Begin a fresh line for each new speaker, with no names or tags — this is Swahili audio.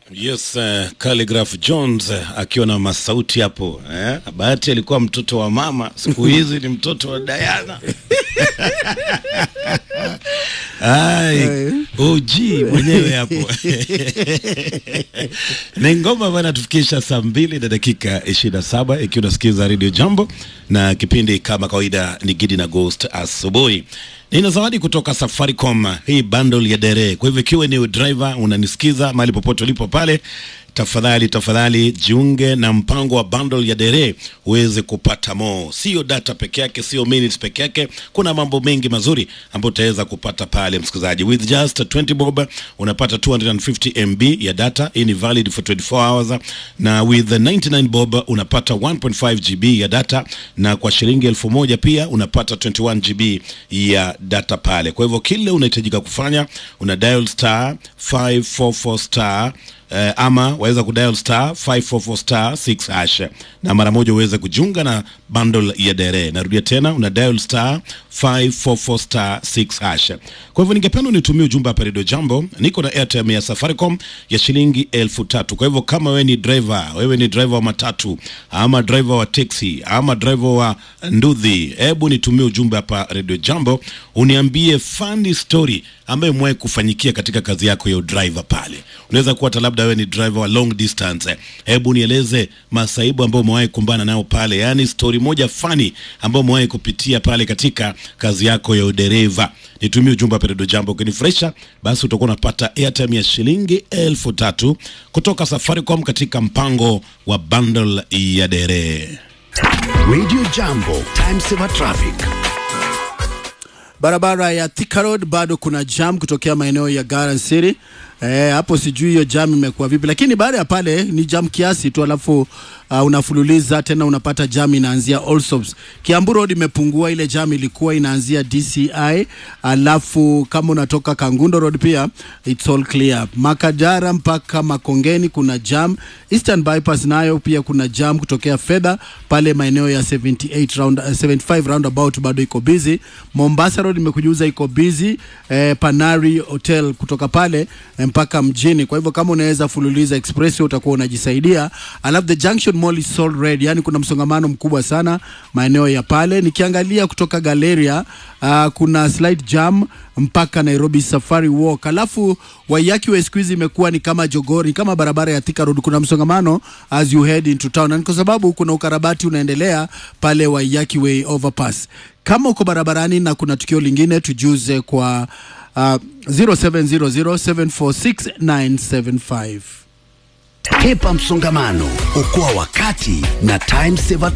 Yes, uh, Calligraph Jones uh, akiwa na masauti hapo eh? Bahati alikuwa mtoto wa mama, siku hizi ni mtoto wa Diana. Ai, OG mwenyewe hapo ni ngoma ambayo inatufikisha saa mbili na dakika ishirini na saba ikiwa unasikiza Radio Jambo na kipindi kama kawaida ni Gidi na Ghost asubuhi. Nina zawadi kutoka Safaricom, hii bundle ya dere. Kwa hivyo ikiwa ni driver unanisikiza mahali popote ulipo pale, tafadhali tafadhali jiunge na mpango wa bundle ya dere uweze kupata mo, sio data peke yake, sio minutes peke yake. Kuna mambo mengi mazuri ambayo utaweza kupata pale, msikilizaji. With just 20 bob unapata 250 MB ya data, hii ni valid for 24 hours, na with 99 bob unapata 1.5 GB ya data, na kwa shilingi elfu moja pia unapata 21 GB ya data pale. Kwa hivyo kile unahitajika kufanya una dial star 544 star eh, ama waweza kudial star 544 star 6 hash na mara moja uweze kujiunga na bundle ya dere. Narudia tena, una dial star 544 star 6 hash. Kwa hivyo ningependa unitumie ujumbe hapa Radio Jambo, niko na airtime ya Safaricom ya shilingi elfu tatu. Kwa hivyo kama wewe ni driver, wewe ni driver wa matatu ama driver wa taxi ama driver wa ndudhi, hebu nitumie ujumbe hapa Radio Jambo, uniambie funny story ambayo mwahi kufanyikia katika kazi yako ya udriver pale. Unaweza kuwa hata labda wewe ni driver wa long distance. Hebu nieleze masaibu ambayo umewahi kumbana nayo pale, yaani story moja funny ambayo umewahi kupitia pale katika kazi yako ya udereva. Nitumie ujumbe hapa Radio Jambo, ukinifurahisha basi utakuwa unapata airtime ya shilingi elfu tatu kutoka Safaricom katika mpango wa bundle ya dere.
Radio Jambo, time saver traffic.
Barabara ya Thika Road bado kuna jam kutokea maeneo ya Garden City. Eh, hapo sijui hiyo jam imekuwa vipi, lakini baada ya pale ni jam kiasi tu, alafu uh, unafululiza tena unapata jam inaanzia Allsops. Kiambu Road imepungua, ile jam ilikuwa inaanzia DCI, alafu kama unatoka Kangundo Road pia it's all clear. Makadara mpaka Makongeni kuna jam. Eastern Bypass nayo pia kuna jam kutokea fedha pale maeneo ya 78 round, uh, 75 roundabout bado iko busy. Mombasa Road imekujuza iko busy. Eh, Panari Hotel kutoka pale eh, mpaka mjini. Kwa hivyo kama unaweza fululiza express utakuwa unajisaidia. Alafu the Junction Mall is sold red, yani kuna msongamano mkubwa sana maeneo ya pale. Nikiangalia kutoka Galleria uh, kuna slight jam mpaka Nairobi Safari Walk. Alafu Waiyaki Way siku hizi imekuwa ni kama Jogori, kama barabara ya Thika Road, kuna msongamano as you head into town, na ni kwa sababu kuna ukarabati unaendelea pale Waiyaki Way overpass. Kama uko barabarani na kuna tukio lingine, tujuze kwa uh, 0700746975.
Hepa msongamano, okoa wakati na time saver